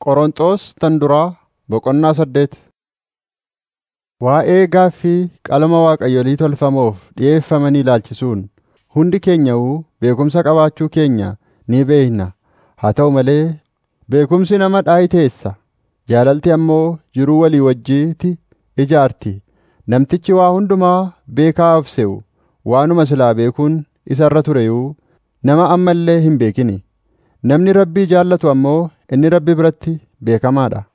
Qorontos tan duraa boqonnaa saddeet Waa'ee gaaffii qalma waaqayyolii tolfamoof dhi'eeffamanii ilaalchisuun hundi keenya'uu beekumsa qabaachuu keenya ni beekna. Haa ta'u malee beekumsi nama dhaayiteessa; jaalalli ammoo jiruu walii wajjiiti ijaarti. Namtichi waa hundumaa beekaa of se'u waanuma silaa beekuun isa irra tureyuu nama amma illee hin beekini. Namni Rabbii jaallatu ammoo inni Rabbi biratti beekamaa dha.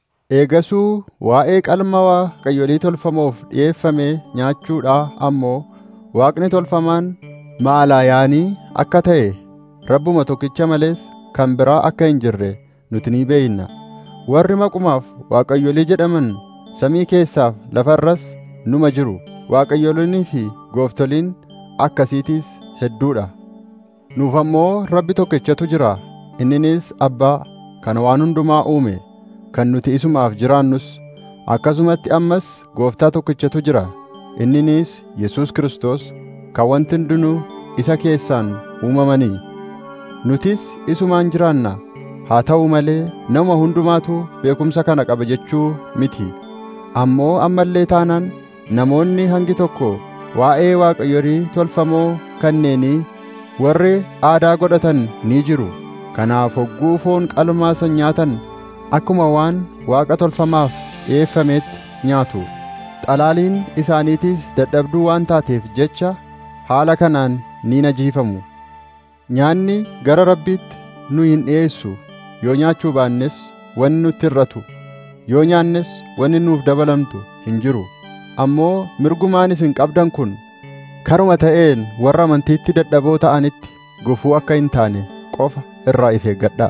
Eegasuu waa'ee qalma waaqayyolii tolfamoof dhi'eeffame nyaachuudhaa ammoo Waaqni tolfamaan Ma'alayaanii akka ta'e Rabbuma tokkicha malees kan biraa akka hin jirre nuti ni beekna. Warri maqumaaf waaqayyolii jedhaman samii keessaaf lafa irras numa jiru. Waaqayyolonnii fi gooftoliin akkasiitiis hedduudha. Nuuf ammoo Rabbi tokkichatu jira. Inninis Abbaa kan waan hundumaa uume, kan nuti isumaaf jiraannus. Akkasumatti ammas Gooftaa tokkichatu jira. Inninis Yesuus Kiristoos kan wanti hundinuu isa keessaan uumamanii. Nutis isumaan jiraanna. Haa ta'u malee nama hundumaatu beekumsa kana qaba jechuu miti. Ammoo amma illee taanaan namoonni hangi tokko waa'ee waaqayyolii tolfamoo kanneenii warri aadaa godhatan ni jiru. Kanaaf hogguu foon qalmaa san nyaatan akkuma waan waaqa tolfamaaf dhi'eeffameetti nyaatu. Xalaaliin isaaniitiis dadhabduu waan taateef jecha haala kanaan ni najiifamu. Nyaanni gara Rabbiitti nu hin dhi'eessu yoo nyaachuu baannes wanni nutti irratu yoo nyaannes wanni nuuf dabalamtu hin jiru. Ammoo mirgumaan isin qabdan kun karuma ta'een warra amantiitti dadhaboo ta'anitti gufuu akka hin taane qofa irraa if eeggadhaa.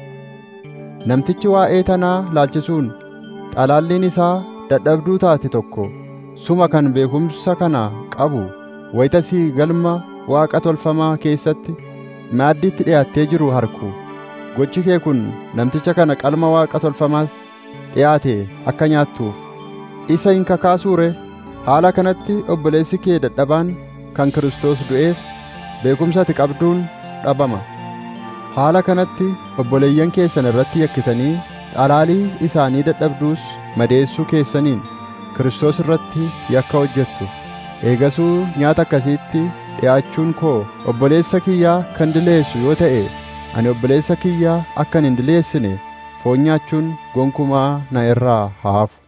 Namtichi waa'ee tanaa laalchisuun xalaalliin isaa dadhabduu taate tokko suma kan beekumsa kana qabu wayitasii galma waaqa tolfamaa keessatti maaddiitti dhi'aattee jiru harku. Gochi kee kun namticha kana qalma waaqa tolfamaaf dhi'aate akka nyaattuuf isa hin kakaasuure haala kanatti obboleessi kee dadhabaan kan Kiristoos du'eef beekumsa ati qabduun dhabama. Haala kanatti obboleeyyan keessan irratti yakkitanii xalaalii isaanii dadhabduus madeessuu keessaniin Kiristoos irratti yakka hojjettu. Eegasuu nyaata akkasiitti dhi'aachuun koo obboleessa kiyyaa kan dileessu yoo ta'e ani obboleessa kiyyaa akkan hin dileessine foon nyaachuun gonkumaa na irraa haa hafu.